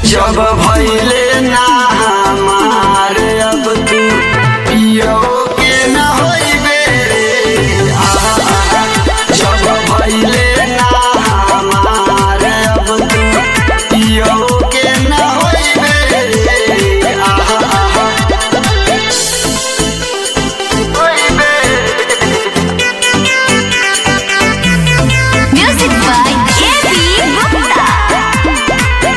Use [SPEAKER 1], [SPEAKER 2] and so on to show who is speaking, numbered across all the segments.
[SPEAKER 1] जब भैले ना हमार अब तू पियो के न होइबे रे आहा। जब भैले ना हमार अब तू पियो के न होइबे रे आहा। होइबे
[SPEAKER 2] Music by A.B. Gupta.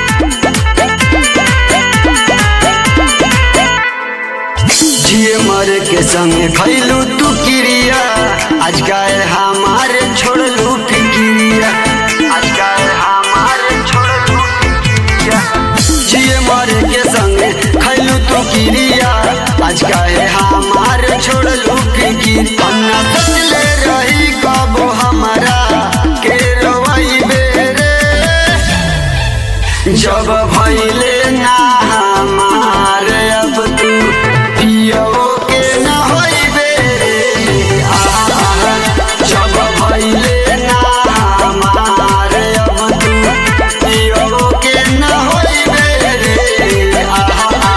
[SPEAKER 1] जिए मर के संग खैलू तू किरिया आज गाय हमारे छोड़लू फिकिरिया आज गाय हमारे छोड़लू फिकिरिया जिए मर के संग खैलू तू किरिया आज गाय हमारे छोड़लू फिकिर हम ना सोचले रही कबो हमारा के रोई बेरे जब भैले ना हमार अब तू पियो के न होइबे रे आहा। जब भैले ना हमार अब तू पियो के न होइबे रे आहा।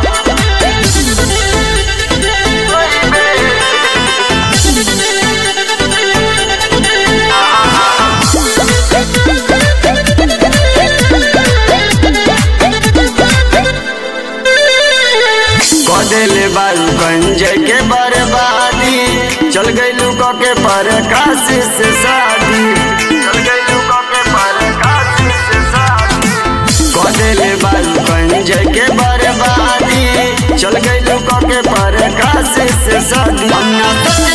[SPEAKER 1] कदेले बारू गंज के बर्बादी चल गईलू क के प्रकाश से शादी चल गईलू क के प्रकाश से शादी कदेले बारू गंज के बर्बादी चल गईलू क के प्रकाश से शादी हम ना